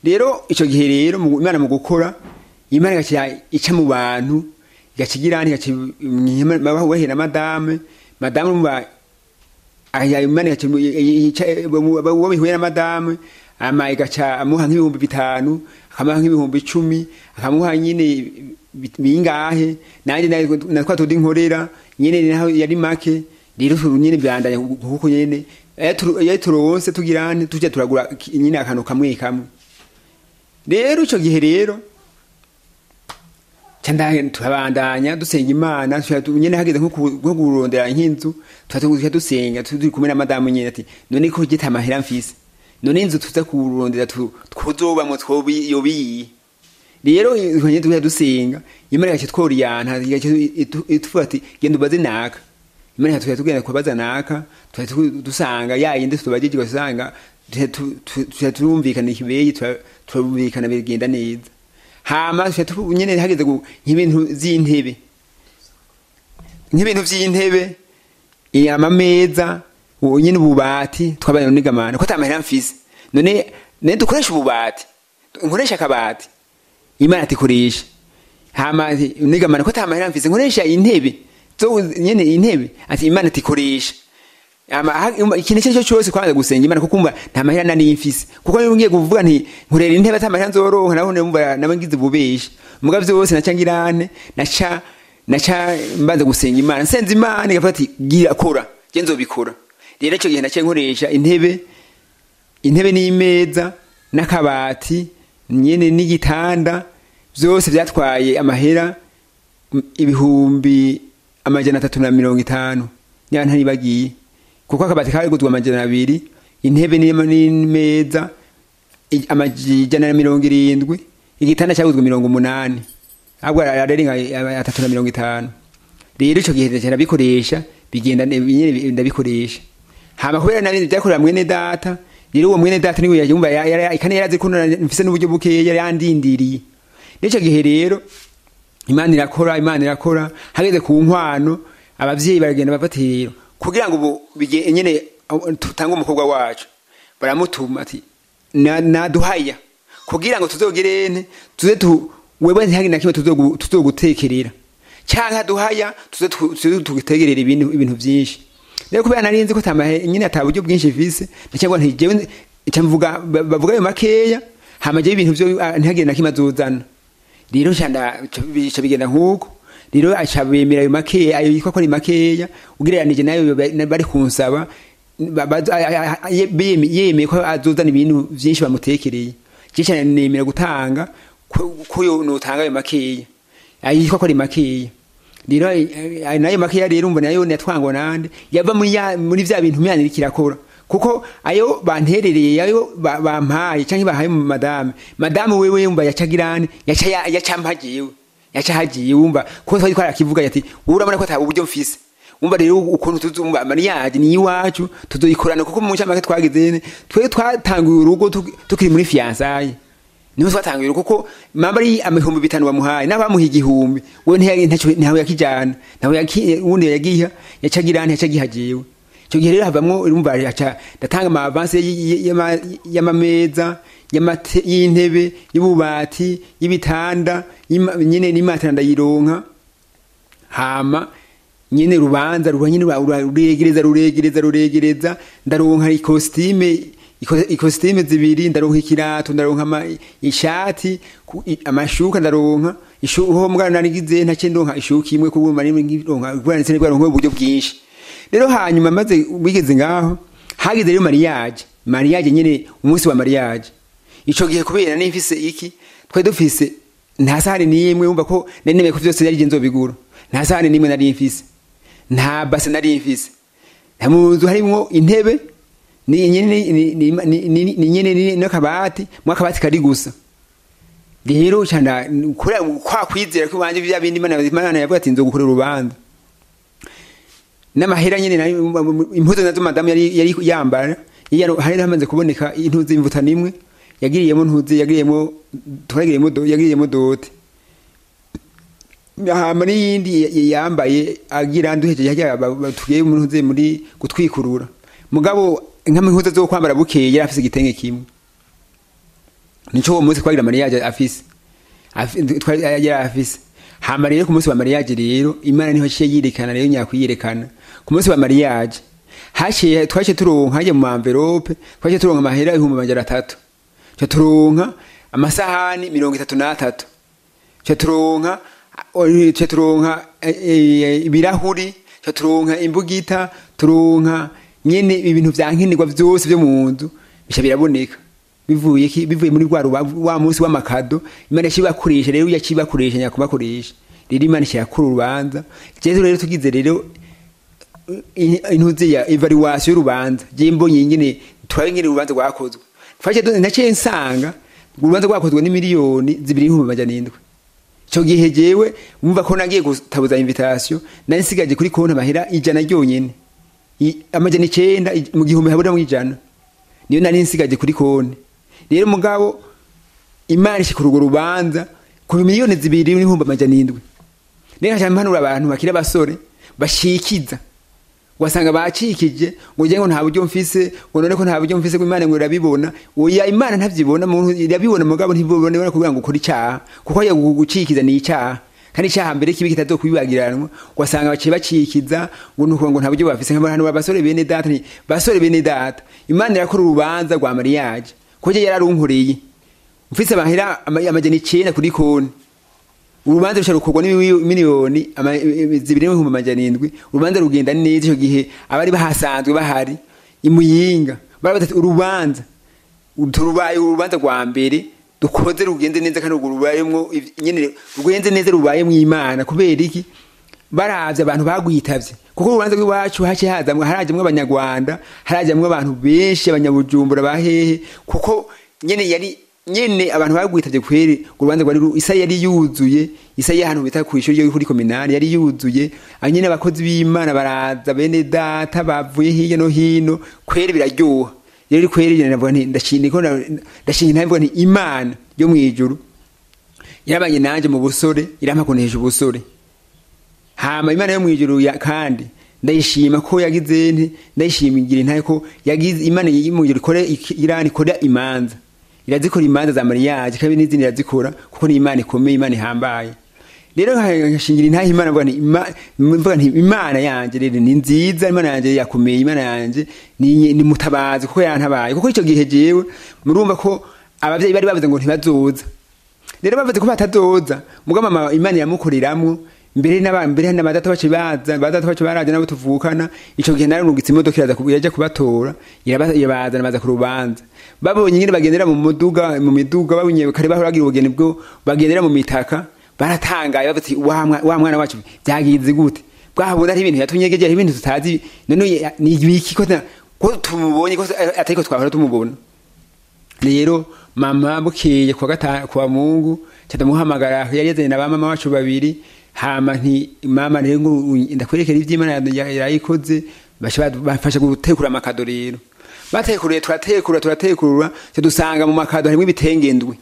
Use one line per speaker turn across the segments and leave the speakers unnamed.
rero ico gihe rero mu- imana mu gukora imana igaca ica mu bantu igaca igira igaca bahera madame madame urumva aya imana igaca mu- ica- uwo bihuye na madame ama igaca amuha nk'ibihumbi bitanu akamuha nk'ibihumbi icumi akamuha nyine bi- bingahe nanjye na- na twa tundi nkorera nyine naho yari make rero tu- nyine byandanya kuko nyine iyo turu- iyo turonse tugirane tujya turagura ki- nyine akantu kamwe kamwe rero ico gihe rero cyanda turabandanya dusenga imana tuja tu- nyene hageze nko ku- nko kurondera nk'inzu tuja dusenga turi kumwe na madamu nyene ati none ko gita amahera mfise none inzu tuza kurondera tu- twuzobamwo twobi yobiyi rero nyene tuja dusenga imana igaca tworiyanta igaca itu- ituvuga ati genda ubaze naka imana tuja tugenda kubaza naka tuja tu- dusanga ya yindi tubajije ugasanga tuja tu- tu- tuja turumvikana ikibeyi tura- turumvikana bigenda neza hama tuja tu- nyene hageze gu- nk'ibintu vy'intebe nk'ibintu vy'intebe eh, amameza ubu nyene ububati twabaye nigamana ko atamahera mfise none none dukoresha ububati nkoresha akabati imana ati koresha hama ati nigamana ko atamahera mfise nkoresha intebe zo nyene intebe ati imana ati koresha ama ha- umva, ikintu icyo ari cyo cyose kwanza gusenga imana kuko umva nta mahera nari mfise kuko niba ngiye kuvuga nti nkurera intebe ata mahera nzoronka naho numva naba ngize ububesha muga vyose naca ngirane naca naca mbanza gusenga imana nsenze imana igavuga ati gira kora je nzobikora rero ico gihe naciye nkoresha intebe intebe n'imeza n'akabati nyene n'igitanda vyose vyatwaye amahera m- ibihumbi amajana atatu na mirongo itanu niba ntaribagiye kuko akabati kaguzwe amajana abiri intebe n'ima- n'imeza i- amajana na mirongo irindwi igitanda cyaguzwe mirongo umunani ahubwo ararenga atatu na mirongo itanu rero ico gihe ndaca ndabikoresha bigenda ne- nyene bi- ndabikoresha hama kubera nabindi byakorera mwene data rero uwo mwene data niwe yumva ya- ya- kandi yarazi ko na- mfise n'uburyo bukeya yari yandindiriye n'ico gihe rero imana irakora imana irakora hageze ku nkwano abavyeyi baragenda bafata rero kugira ngo ubu bige- nyene uh, tutange umukobwa wacu baramutuma ati "Na- naduhaya kugira ngo tuzogirene tuze tu wewe ntihagi na kimwe tuzogu- tuzogutekerera canke aduhaya tuze tu- tuze tugutegerera ibintu ibintu vyinshi rero kubera nari nzi ko tamahe nyine ata buryo bwinshi mfise ndacyangwa nti jewe icamvuga bavuga ayo makeya hama jewe ibintu vyo ah, ntihagire na kimwe azozana rero nshanda bica bigenda nk'uko rero aca bemera ayo makeya ayo yitwa ko ari makeya ugereranije nayo ba- bari kunsaba ba- ba- a- a- a- ye- beme- yemeye ko azozana ibintu vyinshi bamutekereye je cyane nemera gutanga ko ko yo notanga ayo makeya ayo yitwa ko ari makeya rero ay- ay- nayo makeya rero umva nayo natwangwa nande yava muri ya- muri vya bintu imana iriko irakora kuko ayo banterereye ayo ba- bampaye canke bahaye mu madame madame wewe yumva yaca girane yaca ya- yaca mpagiwe yaca hagiye wumva ko twari twarakivuga yati urabona ko ata uburyo mfise umva rero ukuntu tuzumva mariage ni iwacu tuzoyikorana kuko mu ncamake twagize twe twatanguye urugo tuki- tukiri muri fiançailles niho twatanguye urugo kuko mama ari amahumbi bitanu bamuhaye n'abamuha igihumbi we ntiya- ntaco- ntawe yakijana ntawe yaki- uwundi yagiha yaca girane yaca gihajewe icyo gihe rero havamwo urumva aca ndatanga ama avance y- y- y'ama- y'amameza y'amate- y'intebe y'ububati y'ibitanda y'ima- nyine n'imatera ndayironka hama nyine rubanza ruba nyine rura- rura- ruregereza ruregereza ruregereza ndaronka ikositime iko- ikositime zibiri ndaronka ikirato ndaronka ama- ishati ku- i- amashuka ndaronka ishu- ho mbwa narigize ntace ndonka ishuka imwe kuko mari ngironka kubera ndetse nibwaronka uburyo bwinshi rero hanyuma maze wigeze ngaho hageze rero mariage mariage nyine umunsi wa mariage ico gihe kubera nimfise iki twari dufise nta sahani n'imwe wumva ko nari nemeye ko vyose yari je nzobigura nta sahani n'imwe nari mfise nta base nari mfise nta mu nzu harimwo intebe ni nyene ni- ni- ni- ni- ni nyene ni- n'akabati mu akabati kari gusa rero canda kura kwa kwizera ko banje bya bindi Imana Imana yavuga ati nzogukorera urubanza n'amahera nyene nari- impuzu nazo madamu yari yari yambara yari hari hamaze kuboneka intuzi imvuta nimwe yagiriyemo ntuzi yagiriyemo turagiriyemo do yagiriyemo dote hama n'iyindi y- yambaye agira nduheje yajya tugiye mu ntuzi muri gutwikurura mugabo nk'ampuzu zo kwambara bukeye yari afise igitenge kimwe nico uwo munsi twagira mariage afise Afi- twari yari afise hama rero ku munsi wa mariage rero imana niho ciye yirekana rero nyakwiyerekana ku munsi wa mariage haciye twaciye turonka haje mu envelope twaciye turonka amahera ibihumbi amajana atatu ca turonka amasahani mirongo itatu n'atatu ca turonka o- ca turonka eh, eh, ibirahuri ca turonka imbugita turonka nyene ibintu vya nkenerwa vyose vyo mu nzu bica biraboneka bivuye ki bivuye muri rwa rubavu wa munsi w'amakado imana yacibakoresha rero yacibakoresha nyakubakoresha rero imana ishakura urubanza jewe rero tugize rero i- intuze ya evaluation y'urubanza je mbonye nyene turabe nyene urubanza rwakozwe twaje naciye nsanga urubanza rwakozwe ni miliyoni zibiri n'ibihumbi amajana indwi ico gihe jewe mwumva ko nagiye gutabuza invitation nari nsigaje kuri konti amahera ijana ryonyene I- amajana icenda i- mu gihumbi habura mu ijana niyo nari nsigaje kuri konti rero mugabo imana ishikura urwo rubanza ku miliyoni zibiri n'ibihumbi amajana indwi rero nkaca mpanura abantu bakiri abasore bashikiza wasanga bacikije ngo njye ngo nta buryo mfise ngo none ko nta buryo mfise ngo imana ngo irabibona oya imana ntavyibona muntu irabibona mugabo ntibibone bone kugira ngo ukore icaha kuko ya gucikiza ni icaha kandi icaha mbere kibi kitazokwibagiranwa wasanga baciye bacikiza ngo nuko ngo nta buryo bafise nk'abantu abasore bene data ni basore bene data imana irakora urubanza rwa mariage kuko je yararunkoreye mfise amahera ama- amajana icenda kuri konti urubanza rushobora gukorwa n'imiliyoni ama- zibiri n'ibihumbi amajana indwi urubanza rugenda neza icyo gihe abari bahasanzwe bahari imuyinga bari batatu urubanza turubaye urubanza rwa mbere dukoze rugenze neza kandi urwo rubayemwo iv- nyene rugenze neza rubayemwo imana kubera iki baravye abantu bagwitavye kuko urubanza rw'iwacu haciye hazamwe harajamwo abanyarwanda harajamwo abantu benshi abanyabujumbura bahehe kuko nyene yari nyene abantu bagwitavye kweri urubanza rwari ru- isa yari yuzuye isa y'ahantu bita ku ishuri ryo kuri kominari yari yuzuye aho nyene abakozi b'imana baraza bene data bavuye hirya no hino kweri biraryoha rero kweri je navuga nti ndashimye ko na- ndashimye navuga nti imana yo mwijuru yarabanye nanje mu busore irampa kunesha ubusore hama imana yo mwijuru ya kandi ndayishima ko yagize nti ndayishimingira intaye ko yagize imana yo mwijuru ikore iki- irani ikora imanza irazikora imanza za mariage kandi n'izindi irazikora kuko ni imana ikomeye imana ihambaye rero nkashingira intahe imana mvuga nti ima- mvuga nti imana yanje rero ni nziza imana yanje yakomeye imana yanje ni ni mutabazi kuko yantabaye kuko ico gihe jewe murumva ko abavyeyi bari bavuze ngo ntibazoza rero bavuze ko batazoza mugabo mama imana iramukoreramwo mbere n'aba mbere n'abadata bace baza badata bace baraje nabo tuvukana ico gihe narungitse imodoka iraza kubu- iraja kubatora iraba- irabazana baza ku rubanza babonye nyine bagendera mu muduga mu miduga babonye kare bahora bagira ubugeni bwo bagendera mu mitaka baratangaye bavuze ati, wa mwa- wa mwana wacu byagize gute bwahabona ari ibintu yatunyegeje ari ibintu tutazi none ya- ni ibiki ko ta- ko tumubonye ko atariko twahora tumubona rero mama bukeye kwa gatanu kwa mungu catamuhamagara yari yazanye na bamama wacu babiri hama nti mama rero ngo ndakwerekera ivy'imana ya- yarayikoze basha bad- bafasha gutekura amakado rero batekuriye turatekura turatekurura cyo dusanga mu makado harimo ibitenge ndwi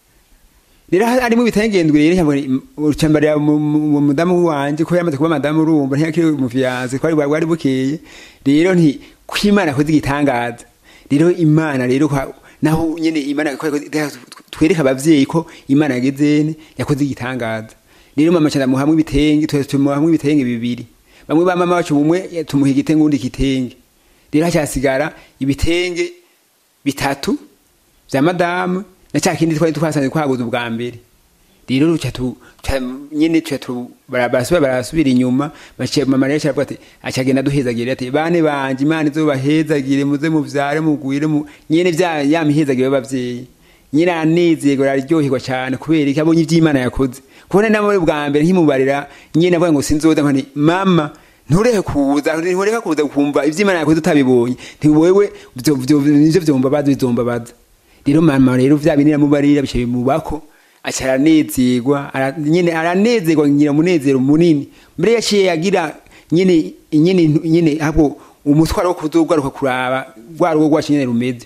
rero harimo ibitenge ndwi rero cyangwa ucambarira mu mu- mudamu wanje ko yamaze kuba madamu urumva ntiyakiri mu fiance ko ari bwari bukeye rero nti kwimana koze igitangaza rero imana rero kwa- naho nyene imana yakoze- twereka abavyeyi ko imana yagezene yakoze igitangaza rero mama cyane muhamwe ibitenge twese tumuhamwe ibitenge bibiri bamwe ba mama wacu bumwe tumuha igitenge undi kitenge rero hacyasigara ibitenge bitatu vya madamu na cya kindi twari twasanze twaguze ubwa mbere rero ruca tu ca- nyene tuca tu bara- barasubira barasubira inyuma baciye mama rero aravuga ati acagenda duhezagire ati bane banje imana izobahezagire muze muvyare mugwire mu nyene vya ya mihezagire y'abavyeyi nyine aranezerwa araryoherwa cyane kubera iki abonye ivy'imana yakoze kubona namwe bwa mbere nkimubarira nyine avuga ngo sinzoza nkani mama ntureke kuza ntureka kuza kumva ivy'imana yakoze utabibonye ntiwewe vyo- vyo- nivyo vyombabaza bizombabaza rero mama rero vya bintu namubarira bice bimubako aca aranezerwa ara- nyine aranezerwa ngira munezero munini mbere yaciye yagira nyine nyine nyine hapo umutwaro wo kuzogaruka kuraba rwa rugo rwacu nyine rumeze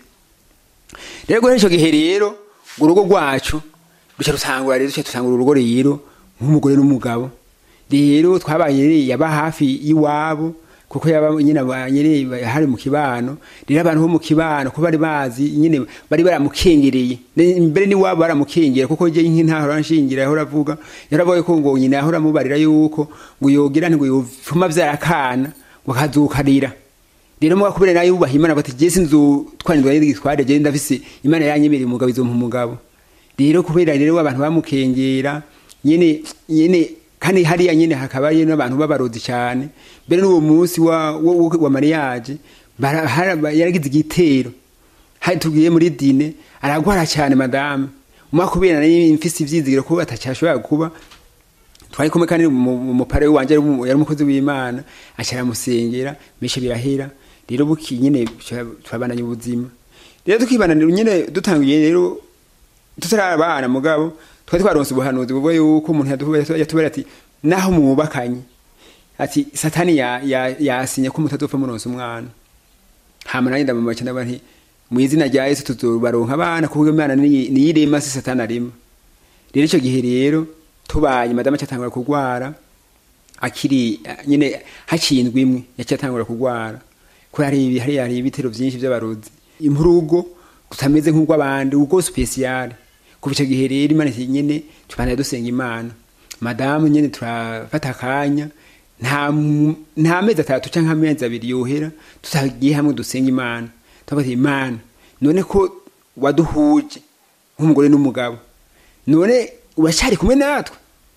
rero guhera ico gihe rero ngo urugo rwacu ruca rutangura rero duca dutangura urugo rero nk'umugore n'umugabo rero twabaye yaba hafi y'iwabo kuko yaba nyine abanyere hari mu kibano rero abantu bo mu kibano ko bari bazi nyine bari baramukengereye Ne- mbere ni wabo baramukengera kuko je nk'intahora nshingira yahora avuga yaravuga ko ngo nyina yahora amubarira yuko ngo yogira ngo yofuma vyarakana ngo kazukarira rero muga kubera nayo yubaha imana bati je sinzu twanirwa n'igitware je ndafise imana yanyemereye umugabo izompa umugabo rero kubera rero abantu bamukengera nyene nyene kandi hariya nyene hakaba ari n'abantu b'abarozi cyane mbere n'uwo munsi wa, wa, wa, wa mariage bara- hara- yaragize igitero hari tugiye muri dine aragwara cyane madame umwa kubera nari mfise ivyizigiro ko atacashobora kuba twari kumwe kandi umupare wanje yari umu- yari umukozi w'imana aca aramusengera mishe birahera rero buki nyine turabandanya ubuzima rero tukibananira nyine dutangiye rero tutarabana mugabo twari twaronse ubuhanuzi buvuga yuko umuntu yatu- yatubera ati naho mwubakanye ati satani ya- ya- yasinye ko mutazopfa muronse umwana hama nanjye ndamamaca ndavuga nti mu izina rya yesu tuzobaronka abana kuko imana niyi- niyirema si satani arema rero icyo gihe rero tubaye madamu acatangura kurwara akiri eh, nyine haciye indwi imwe yaciye atangura kurwara ko hari ibi- hari hari ibitero byinshi by'abarozi impurugo tutameze nk'ubw'abandi ubwo spesiyale kuva icyo gihe rero imana iti nyine tubana dusenga imana madamu nyine turafata akanya nta mu- nta mezi atatu cyangwa amezi abiri yohera tutagiye hamwe dusenga imana tuvuga ati imana none ko waduhuje nk'umugore n'umugabo none uracyari kumwe natwe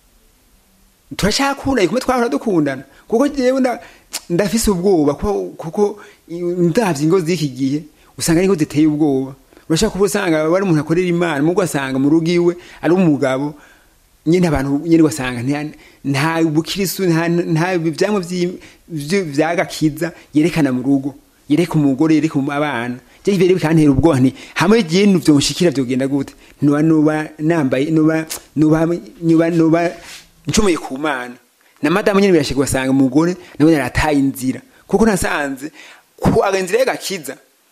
turacyakundanye kumwe twahora dukundana kuko jewe nda- ndafise ubwoba ko- kuko i- ndavye ingo z'iki gihe usanga ari ingo ziteye ubwoba urashaka kuba usanga wari umuntu akorera imana mugo asanga mu rugo iwe ari umugabo nyine abantu nyine ugasanga nta- nta bukirisu nta nta ivyamwa vyi- vyi- vyagakiza yerekana mu rugo yereka umugore yereka um- abana je ibere bikantera ubwoba nti hamwe je vyonshikira vyogenda gute nuba nuba nambaye nuba nuba nuba nuba ncumuye ku mana na madamu nyine birashika ugasanga umugore nawe yarataye inzira kuko nasanze ku inzira y'agakiza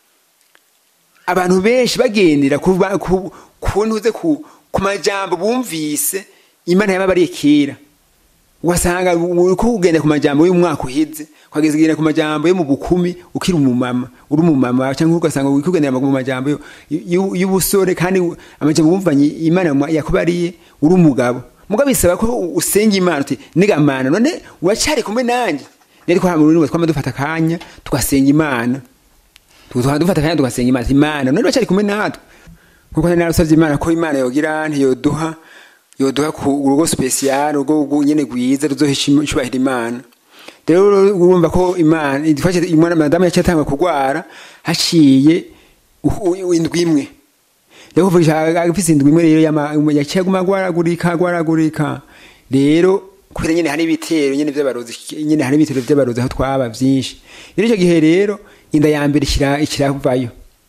abantu benshi bagendera ku ba- ku ku ntuze ku ku majambo bumvise imana yababariye kera ugasanga uko ugenda ku majambo y'umwaka uheze ukageza ugenda ku majambo yo mu bukumi ukiri umumama uri umumama cyangwa ugasanga uri kugendera mu majambo yo- y'u- y'ubusore kandi amajambo wumvanye imana yakubariye uri umugabo mugabo bisaba ko usenga imana uti niga mana none uracyari kumwe nanjye rero ko mu rurimi twama dufata akanya tugasenga imana tukaba dufata akanya tugasenga imana ati imana none uracyari kumwe natwe nkuko nari narasabye imana ko imana yogira ntiyoduha yoduha ku urugo special urugo rwo nyene rwiza ruzohesha icubahiro imana rero urumva ko imana idufashe imana madamu yaciye atanga kurwara haciye u- u- indwi imwe rero kuvuga agafise indwi imwe rero yama- yaciye aguma agwaragurika agwaragurika rero kubera nyene hari ibitero nyene vy'abarozi nyene hari ibitero vy'abarozi aho twaba vyinshi rero ico gihe rero inda ya mbere ikira- ikiravayo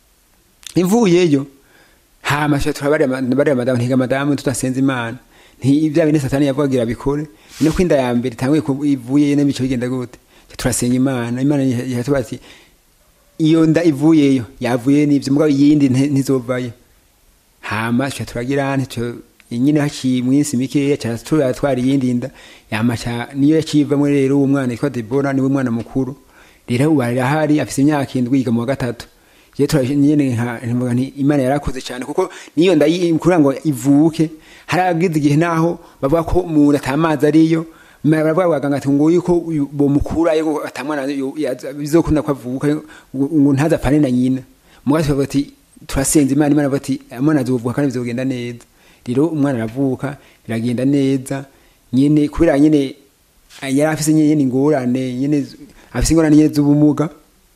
ivuyeyo hama sha turabari bari madamu ntiga madamu tutasenze imana nti ibya bine satani yavugagira bikore no kwinda ya mbere tanguye ku- ivuye n'imico bigenda gute Ca turasenga imana imana yatuba ati iyo nda ivuyeyo yavuye n'ivyo mugabo yindi nti- ntizovayo hama sha turagira nti nyine haciye mwinsi mikeya ca turatwara iyindi nda yama ca niyo yacivamwe rero uwo mwana yitwa Debora niwe mwana mukuru rero ubu arahari afise imyaka indwi yiga mu wa gatatu je turanyene nka nti imana yarakoze cyane kuko niyo ndayi kugira ngo ivuke haragize igihe naho bavuga ko umuntu atamazi ariyo ma- baravuga abaganga ati ngo yuko uyu- bomukurayo atamwana yo- yaza- bizokunda ko avuka ngo ngo ntazapfane na nyina mugati bavuga ati turasenze imana imana bavuga ati umwana azovuka kandi bizogenda neza rero umwana aravuka biragenda neza nyene kubera nyene yari afise nyene ingorane nyene afise ingorane nyene z'ubumuga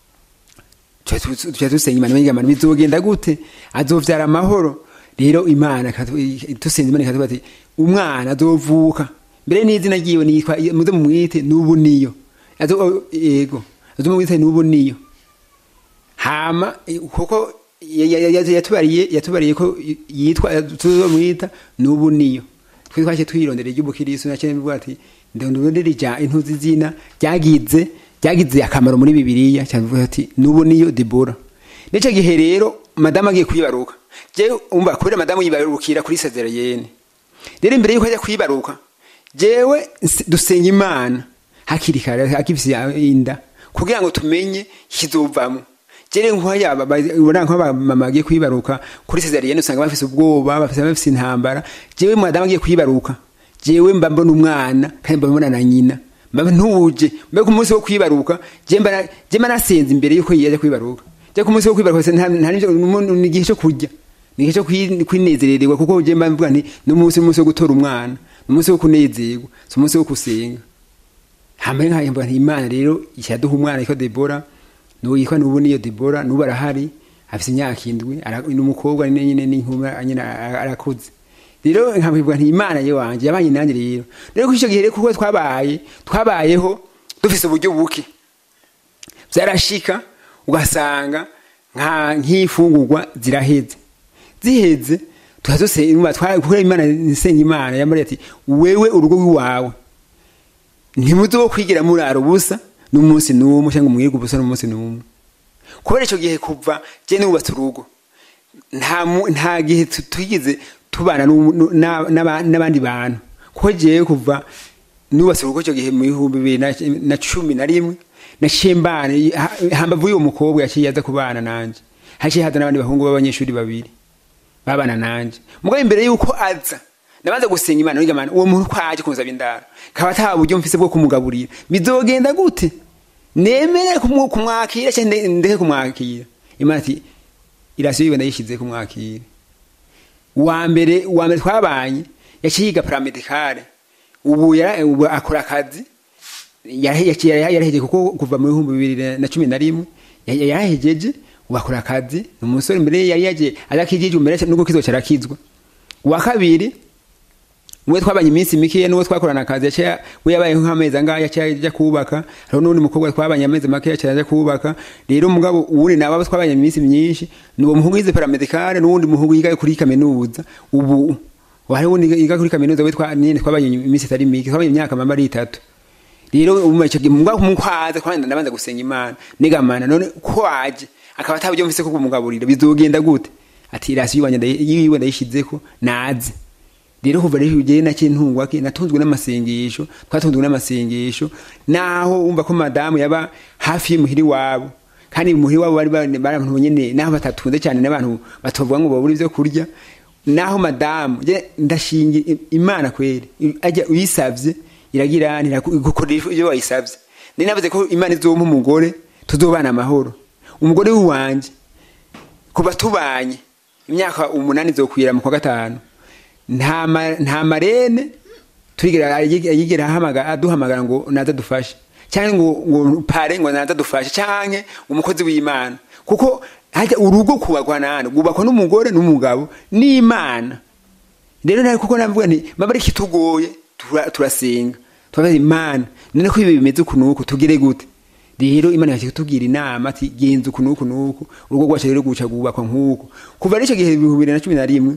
tuca dusenga imana menga imana bizogenda gute azovyara amahoro rero imana ikatu- dusenze imana ikatuba ati umwana azovuka mbere n'izina ryiwe nitwa muze mumwite n'ubu niyo Azo- yego azo mumwite n'ubu niyo hama eh, kuko ya- ya- ya- yatubariye yatubariye ko yitwa tuzomwita n'ubu niyo twe twaje twirondera iry'ubukirisu nacyo bivuga ati ndondondera ija intuzi zina ryagize ryagize akamaro muri bibiliya cyavuga ati n'ubu niyo debora nico gihe rero madamu agiye kwibaruka je umva kubera madamu yibarukira kuri sezerayene rero imbere yuko ajya kwibaruka jewe nse- dusenga imana hakiri kare akifise inda kugira ngo tumenye kizovamo jere nk'aya ubona nk'abamama bagiye kwibaruka kuri cesarienne usanga bafise ubwoba bafise bafise intambara jewe madamu agiye kwibaruka jewe mba mbona umwana kandi mba mbona na nyina mba ntuje mbe ku munsi wo kwibaruka je mba je mba nasenze imbere yuko yaje kwibaruka je ku munsi wo kwibaruka nta nta ni igihe cyo kurya ni igihe cyo kwinezererwa kuko je mba mvuga nti ni umunsi umunsi wo gutora umwana ni umunsi wo kunezerwa si umunsi wo gusenga hambere nkayo mvuga nti imana rero ishaduha umwana yitwa Debora nuwo yitwa nubu niyo Debora nubu arahari afise imyaka indwi ni umukobwa nyine n'inkumi nyine arakuze rero nkabwirwa nti imana ye wanje yabanye nanjye rero rero kuri icyo gihe rero kuko twabaye twabayeho dufise uburyo buke byarashika ugasanga nka nk'ifungurwa ziraheze ziheze tuhazosenga kubera imana nisenga imana yamariye ati wewe urugo rw'iwawe ntimuzo kwigira murara ubusa n'umunsi n'umwe cyangwa umwirwa ubusa n'umunsi n'umwe kubera icyo gihe kuva je nubatse urugo nta nta gihe tugize tubana n'abandi bantu kuko jewe kuva nubatse urugo icyo gihe mu bihumbi bibiri na cumi na rimwe naciye mbana hambavu y'uwo mukobwa yaciye aza kubana nanje haciye haza n'abandi bahungu b'abanyeshuri babiri babana nanje mugabo imbere y'uko aza nabanza gusenga imana niga mana uwo muntu ko aje kunsaba indaro kaba ata buryo mfise bwo kumugaburira bizogenda gute nemere kumwakira cyangwa ndeke kumwakira imana ati irasiyo yiwe ndayishize kumwakira wa mbere wa mbere twabanye yaciye yiga paramedicale ubu ubu akora akazi yarahejeje kuko kuva mu bihumbi bibiri na cumi na rimwe yarahejeje ubu akora akazi ni umusore imbere yari yagiye adakijije imbere nubwo kizoca arakizwa uwa kabiri uwe twabanye iminsi mikeya n'uwo twakorana akazi yaciye we yabayeho nk'amezi angahe yaciye ajya kubaka hariho n'undi mukobwa twabanye amezi make yaciye ajya kubaka rero umugabo uwundi nawe abo twabanye iminsi myinshi ni uwo muhungu yize paramedicale n'uwundi muhungu yiga kuri kaminuza ubu hari uwundi yiga kuri kaminuza we nyine twabanye iminsi itari mike twabanye imyaka mama ari itatu rero umu icyo gihe mugabo kumukwaza kwanda ndabanza gusenga imana nigamana none ko waje akaba ataburyo mfise ko kumugaburira bizogenda gute ati irasiyo yiwanje yiwe ndayishizeko naze rero kuva rero ugeye nake ntungwa ke natunzwe n'amasengesho twatunzwe n'amasengesho naho umva ko madamu yaba hafi y'umuhiri wabo kandi umuhiri wabo bari bari abantu nyene naho batatunze cyane n'abantu batovuga ngo babura ivyo kurya naho madamu je ndashingira imana kweri ajya uyisavye iragira igukorera ivyo wayisavye ni navuze ko imana izompa umugore tuzobana amahoro umugore w'iwanje kuba tubanye imyaka umunani zokwira mu kwa gatanu nta marene turigera yigera aduhamagara ngo naza dufashe cyangwa ngo ngo pare ngo naza dufashe cyangwa umukozi w'imana kuko hajya urugo kubakwa nane rwubakwa n'umugore n'umugabo n'imana rero nawe kuko navuga nti maba ari kitugoye turasenga turabaza imana none ko ibi bimeze uku nuku tugire gute rero imana yaje kutubwira inama ati genza uku nuku nuku urugo rwacu rero guca rwubakwa nk'uko kuva n'icyo gihe ibihumbi bibiri na cumi na rimwe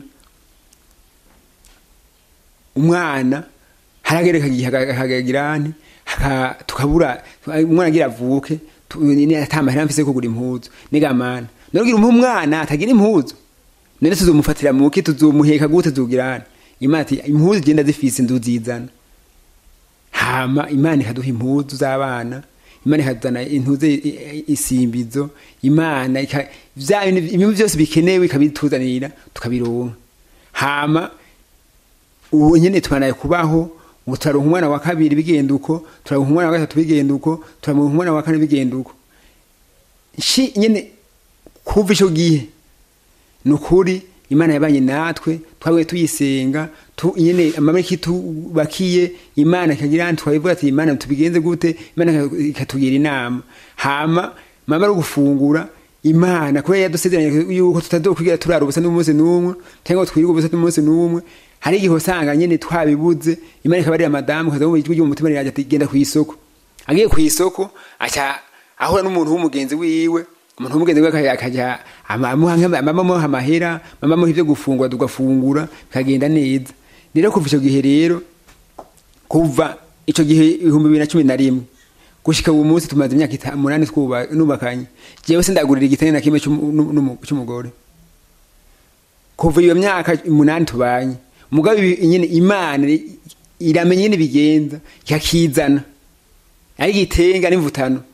umwana haragereka igihe hagagirane tukabura umwana agira avuke atamahera mfise kugura impuzu nigamana nogira umpa umwana atagira impuzu none tuzomufatira muki tuzomuheka gute tuzogirane imana ati impuzu igenda zifise nzuzizana hama imana ikaduha impuzu z'abana imana ikazana intuze isimbizo imana ibintu byose bikenewe ikabituzanira tukabironka hama ubu nyine tubanaye kubaho ngo turaronka umwana wa kabiri bigenda uko turaronka umwana wa gatatu bigenda uko turaronka umwana wa kane bigenda uko shi nyine kuva ico gihe ni ukuri imana yabanye natwe twabaye tuyisenga nyine amabariki tubakiye imana ikagira twabivuga ati imana tubigenze gute imana ikatugira inama hama mama ari gufungura imana kubera yadusezeranye yuko tutazokwigira turara ubusa n'umunsi n'umwe cyangwa twirirwa ubusa n'umunsi n'umwe hari igihe usanga nyine twabibuze imana ikaba ari madamu kaza mu ijwi ry'umutima riraje ati genda ku isoko agiye ku isoko aca ahura n'umuntu w'umugenzi wiwe umuntu w'umugenzi wiwe akajya amamuha amahera amamuha ibyo gufungura tugafungura bikagenda neza rero kuva icyo gihe rero kuva icyo gihe ibihumbi bibiri na cumi na rimwe gushika ubu munsi tumaze imyaka umunani nubakanye jewe sindagurira igitenge na kimwe cy'umugore kuva iyo myaka umunani tubanye mugabo nyine imana iramenya nyine bigenza ikakizana ari igitenga n'imvutano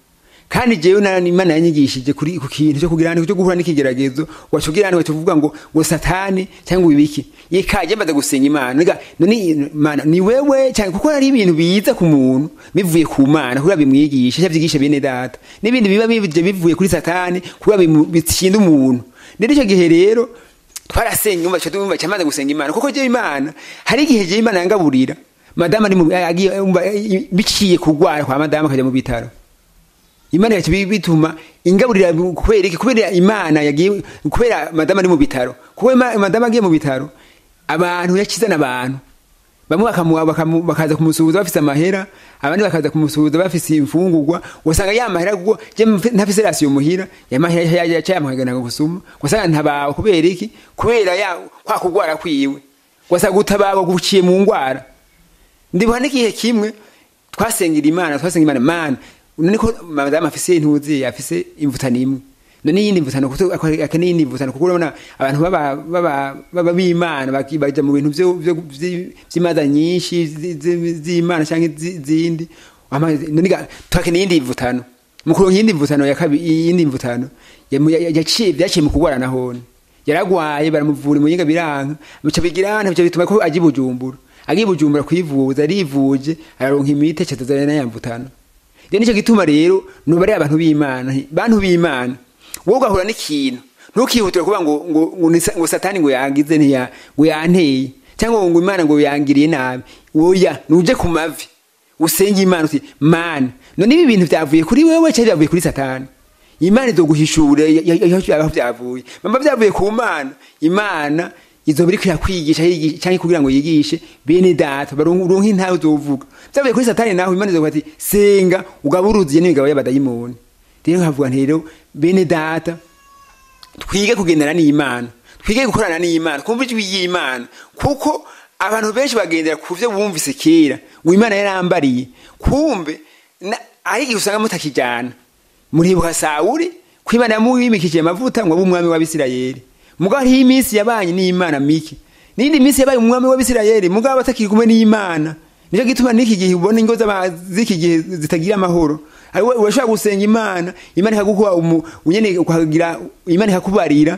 kandi jewe na imana yanyigishije kuri ku kintu cyo kugira cyo guhura n'ikigeragezo wacugira ngo tuvuga ngo ngo satani cyangwa ibiki yikaje mbaza gusenga imana niga none imana ni wewe cyane kuko ari ibintu biza ku muntu bivuye ku mana kugira bimwigisha cyavyigisha bene data n'ibindi biba bivye bivuye kuri satani kugira bitsinda umuntu rero icyo gihe rero twarasenga umva cyo tumva cyamaze gusenga imana kuko je imana hari igihe je imana yangaburira madama ari mu agiye umva biciye kugwara kwa madama akaja mu bitaro imana yacu bituma ingaburira kubera iki kubera imana yagiye kubera madama ari mu bitaro kuko madama agiye mu bitaro abantu yakizana abantu bamwe bakaza kumusuhuza bafise amahera abandi bakaza kumusuhuza bafise imfungurwa usanga ya mahera kuko je ntafise rasiyo muhira ya mahera yaca yamuhagana gusuma usanga ntabaho kubera iki kubera ya kwa kugwara kwiwe wasanga gutabaho guciye mu ngwara ndibuha n'igihe kimwe twasengera imana twasenga imana mana niko madamu afise intuzi afise imvutano imwe none yindi mvutano kuko akeneye yindi mvutano kuko urabona abantu baba baba baba b'Imana baja mu bintu byo by'imaza nyinshi z'Imana cyangwa zindi none twakeneye yindi mvutano mukuru yindi mvutano ya kabiri yindi mvutano yaciye byaciye mu kugwara nahone yaragwaye baramuvura muyinga biranka bica bigirana bica bituma ko aji bujumbura agiye bujumbura kwivuza arivuje araronka imiti cyatazana na yamvutano rero nicyo gituma rero nubare abantu b'Imana bantu b'Imana wowe ugahura n'ikintu ntukihutire kuvuga ngo ngo ngo satani ngo yangize ntiya ngo yanteye cyangwa ngo imana ngo yangiriye nabi oya nuje ku mavi usenge imana uti mana none ibi bintu byavuye kuri wewe cyangwa byavuye kuri satani imana izoguhishura aho byavuye mamba byavuye ku mana imana izoba iriko irakwigisha cyangwa kugira ngo yigishe bene data baronka intawe uzovuga byavuye kuri satani naho imana izovuga ati senga ugaburuziye n'imigabo y'abadayimoni rero nkavuga nti rero bene data twige kugendana n'imana twige gukorana n'imana kumva ijwi y'imana kuko abantu benshi bagendera ku byo bumvise kera ngo imana yarambariye kumbe aho igihe usanga mutakijyana muribuka sawuri ko imana yamubimikije amavuta ngo abe umwami w'abisirayeli mugabo hariho iminsi yabanye n'imana mike n'indi minsi yabaye umwami w'abisirayeli mugabo atakiri kumwe n'imana nicyo gituma n'iki gihe ubona ingo z'iki gihe zitagira amahoro urashobora gusenga imana imana ikaguha nyene ukagira imana ikakubarira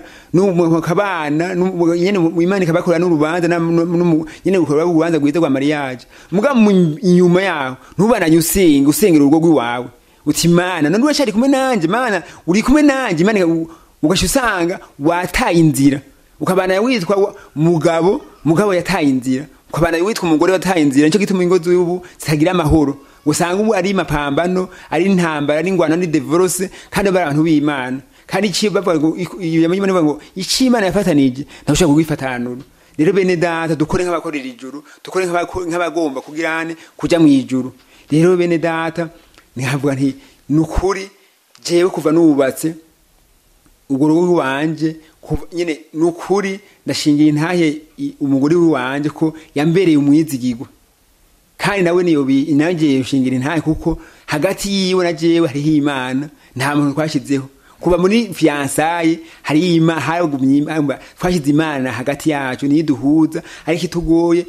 ukabana nyene imana ikabakora n'urubanza nyene ukora urubanza rwiza rwa mariage mugabo inyuma yaho ntubananye usenga usengera urugo rw'iwawe uti imana none uracari kumwe nanje mana uri kumwe nanje imana ugasha usanga wataye inzira ukabana witwa mugabo mugabo yataye inzira ukabana witwa umugore wataye inzira nico gituma ingo z'ubu zitagira amahoro usanga ubu ari mapambano ari intambara ari ingwano ni divorce kandi bari abantu b'Imana kandi iki bavuga ngo yamenye bavuga ngo iki Imana yafatanije ntashobora kugifatanura rero bene data dukore nk'abakorera ijuru dukore nk'abagomba kugirane kuja mu ijuru rero bene data ntihavuga nti nukuri jewe kuva nubatse ubwo rugo wanje nyene nukuri ndashingiye intahe umugore wanje ko yambereye umwizigirwa kandi nawe niyo nanjye ushingira intahe kuko hagati yiwe na jewe hariho imana nta muntu twashyizeho kuba muri fiyansaye hari haragumye twashyize imana hagati yacu niyo duhuza ariko itugoye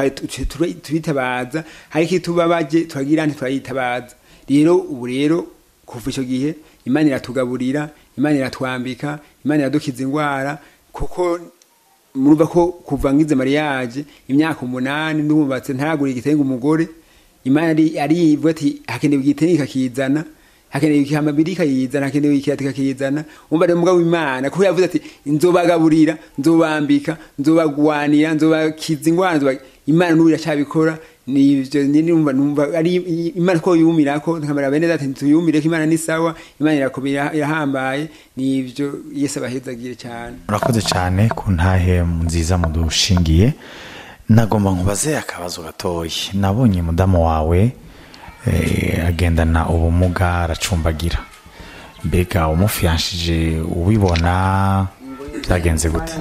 turitabaza ariko itubabaje turagira nti turayitabaza rero ubu rero kuva icyo gihe imana iratugaburira imana iratwambika imana iradukiza indwara kuko murumva ko kuva ngize mariage imyaka umunani ndubatse ntaragura igitenge umugore imana ari arivuga ati hakenewe igitenge kakizana hakenewe ikamabiri kayizana hakenewe ikirati kakizana umva rero mugabo imana kuko yavuze ati nzobagaburira nzobambika nzobagwanira nzobakiza indwara nzoba imana n'ubu iracabikora nivyo numva numva ari imana ko yumira ko nkamara bene data tuyumire ko imana ni sawa imana irakomera irahambaye nivyo Yesu abahezagire cyane
urakoze cyane ku ntahe nziza mudushingiye nagomba nkubaze akabazo gatoyi nabonye mudamu wawe eh, agendana ubumuga aracumbagira mbega umufiyanshije ubibona byagenze gute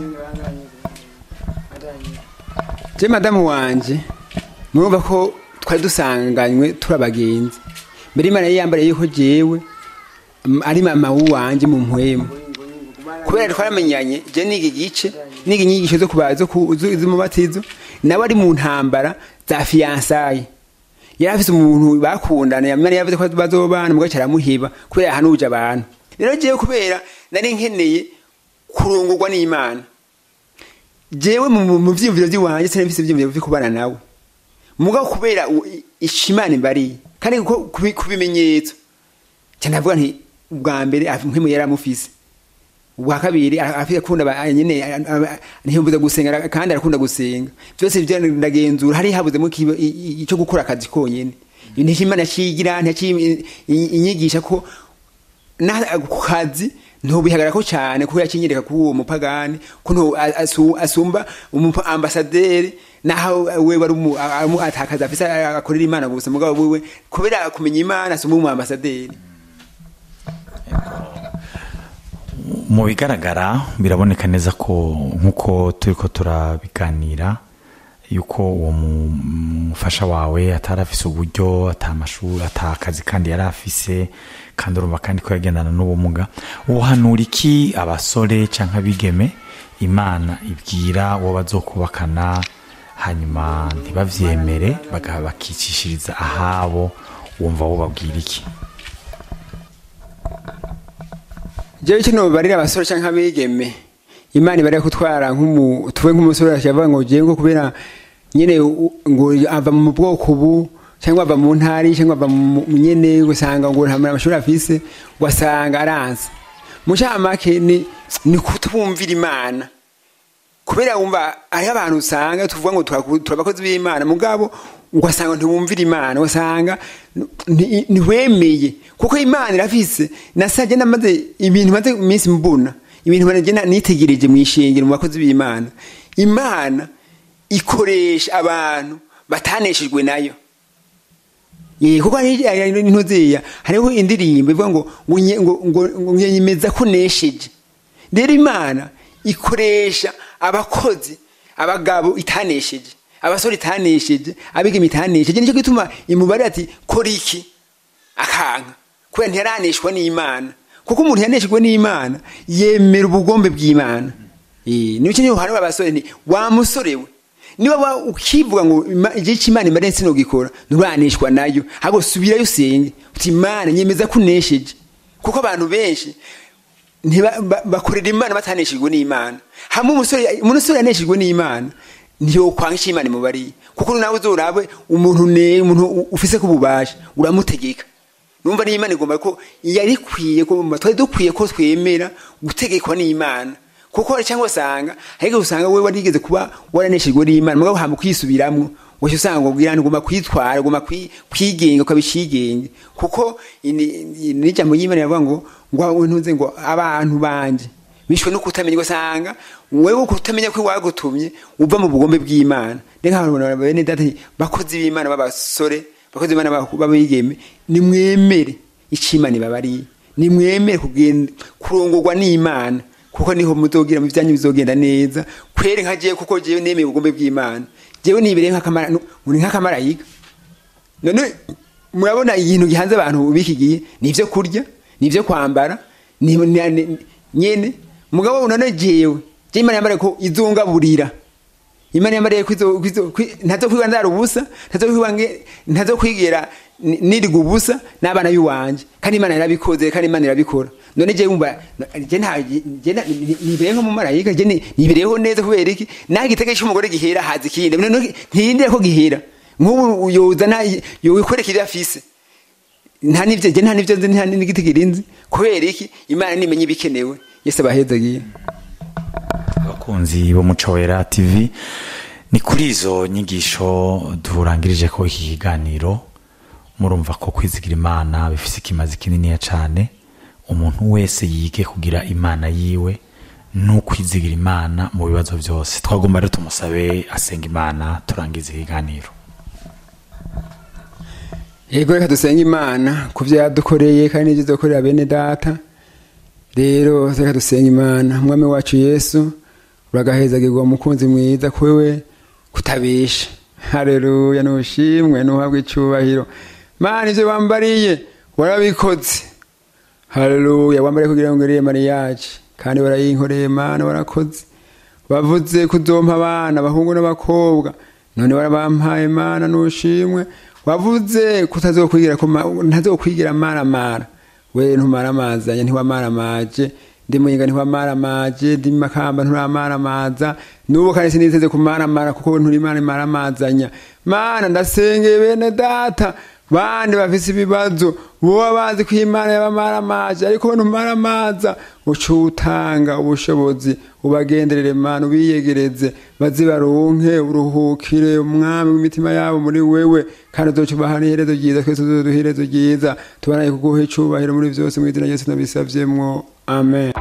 je madamu wanje murumva ko twari dusanganywe turi abagenzi mbere imana yari yambariye yuko jewe ari mama w'uwanje mu mpwemu kubera twaramenyanye je niga igice niga inyigisho zo kubaza z'umubatizo nawe ari mu ntambara za fiyansaye yari afise umuntu bakundana yamara yavuze ko bazobana mugabo caramuheba kubera yahanuje abantu rero jewe kubera nari nkeneye kurongorwa n'imana jewe mu mu- mu vyiyumviro vy'iwanje sinari mfise ivyiyumviro vyo kubana nawe mugabo kubera u- i- ico imana imbariye kandi kuko kubi- ku bimenyetso cyane avuga nti ubwa mbere af- nk'imwe yari amufise ubwa kabiri ara- afite akunda ba- nyene a- a- ntiyumbuza gusenga ara- kandi arakunda gusenga byose byo ndagenzura hari habuzemo ikiba- i- i- ico gukora akazi konyene nti imana yacigira ntiyaci inyigisha ko na ku kazi ntubihagarara ko cyane kuko yakinyereka kuri uwo mupagani ko ntu- a- asu- asumba umupa- ambasaderi naho we wari umu- a- amu- atakaza afise akorera imana gusa mugabo wewe kubera kumenya imana asumba umu ambasaderi
mu bigaragara biraboneka neza ko nk'uko turi ko turabiganira yuko uwo mu- mufasha wawe atari afise uburyo atamashuri atakazi kandi yari afise kandi urumva kandi ko yagendana n'ubumuga uhanura iki abasore cyangwa abigeme imana ibwira uwo bazokubakana hanyuma ntibavyemere baga- bakicishiriza ahabo wumva wo babwira iki
jewe icyo nobarira abasore canke abigeme imana ibarira kutwara nk'umu tuve nk'umusore akavuga ngo jewe ngo kubera nyene u- ngo ava mu bwoko bu cyangwa ava mu ntari cyangwa ava mu mu- nyene usanga ngo nta amashuri afise ugasanga aranze mu camake ni ni kutwumvira imana kubera wumva hariho abantu usanga tuvuga ngo turaku- turi abakozi b'imana mugabo ugasanga ntiwumvira imana ugasanga nti- ntiwemeye kuko imana irafise nasajya namaze ibintu maze iminsi mbona ibintu bagenda nitegereje mu ishingiro mu bakozi b'imana imana ikoresha abantu bataneshejwe nayo Ye, kuko hari hari intuzeya hariho indirimbo ivuga ngo ngo nye- ngo ngo ngo nyemeza ko nesheje rero imana ikoresha abakozi abagabo itanesheje abasore itanesheje abigeme itanesheje nicyo gituma imubare ati kora iki akanka kubera ntiyaraneshwa n'imana kuko umuntu yaneshejwe n'imana yemera ubugombe bw'imana Eh, nicyo niho hari abasore nti wa musore we niba wa ukivuga ngo ima- igihe cy'imana imara nsino gikora nturaneshwa nayo ahubwo subirayo usenge uti imana nyemeza ko unesheje kuko abantu benshi ntiba- ba- bakorera imana bataneshejwe n'imana hamwe umusore umusore yaneshejwe n'imana ntiyokwanga icyo imana imubariye kuko nawe uzorabe umuntu ne umuntu u- ufise ko ububasha uramutegeka numva n'imana igomba ko yari ikwiye ko twari dukwiye ko twemera gutegekwa n'imana kuko cyangwa usanga ariko usanga we warigeze kuba waraneshejwe n'imana mugabo hama kwisubiramwo wese usanga ngo bwira ugomba kwitwara ugomba kwi- kwigenga ukabishigenge kuko ini- ini- n'ijambo y'imana yavuga ngo ngo ntuze ngo abantu banje bishwe no kutamenya ugasanga wewe kutamenya ko wagutumye uva mu bugombe bw'imana reka abantu bene data bakozi b'imana b'abasore bakozi b'imana b'abaku- b'abigeme nimwemere icyo imana ibabariye nimwemere kugenda kurongorwa n'imana kuko niho muzogira mu byanyu bizogenda neza kwere nka jewe kuko jewe nemeye ubugombe bw'imana jewe nibereye nk'akamara uri nk'akamarayika none murabona ikintu gihanze abantu b'iki gihe ni ibyo kurya ni ibyo kwambara ni ni- ni- nyene mugabo none jewe je imana yambariye ko izungaburira imana yambariye ko izo- ko izo- kwi- ntazo kwiga ndara ubusa ntazo kwiga nge- ntazo kwigera ni- niriga ubusa n'abana b'iwanje kandi imana yarabikoze kandi imana irabikora none je wumva je nta je na- ni- nibereye nko mu marayika je ni- nibereyeho neza kubera iki naho igitege cy'umugore gihera haza ikindi none ntiyindire ko gihera nk'ubu yoza na yokwereka ibyo afise nta n'ibyo je nta n'ibyo nzi nta n'igitigiri nzi kubera iki imana nimenya ibikenewe yese abahezagiye
abakunzi b'umuco wera tv ni kuri izo nyigisho turangirije ko iki kiganiro murumva ko kwizigira imana bifite ikimazi kininiya cyane umuntu wese yige kugira imana yiwe n'ukwizigira imana mu bibazo byose twagomba rero tumusabe asenga imana turangize ikiganiro
yego reka dusenge imana ku byo yadukoreye kandi n'ibyo dukorera bene data rero reka dusenge imana mwami wacu yesu uragahezagirwa umukunzi mwiza kwewe kutabesha hareruya nushimwe nuhabwe icyubahiro mana ibyo wambariye warabikoze hareruya wambariye kugira ngo iriye mariyaje kandi warayinkoreye mana warakoze bavuze kuzompa abana abahungu n'abakobwa none warabampaye mana nushimwe wavuze ko utazokwigira ko ma- ntazokwigira maramara we ntumaramazanya ntiwamaramaje ndi muyinga ntiwamaramaje ndi makamba nturamaramaza n'ubu kandi siniteze kumaramara kuko nturi imana imaramazanya mana ndasengeye bene data bandi bafise ibibazo boba bazi ko imana yabamaramaje ariko we ntumaramaza uca utanga ubushobozi ubagenderere mana ubiyegereze baze baronke uruhukire umwami w'imitima yabo muri wewe kandi uzoca ubaha n'iherezo ryiza twese uzoduha iherezo ryiza tubanaye kuguha icubahiro muri vyose mu izina rya yesu nabisavyemwo amen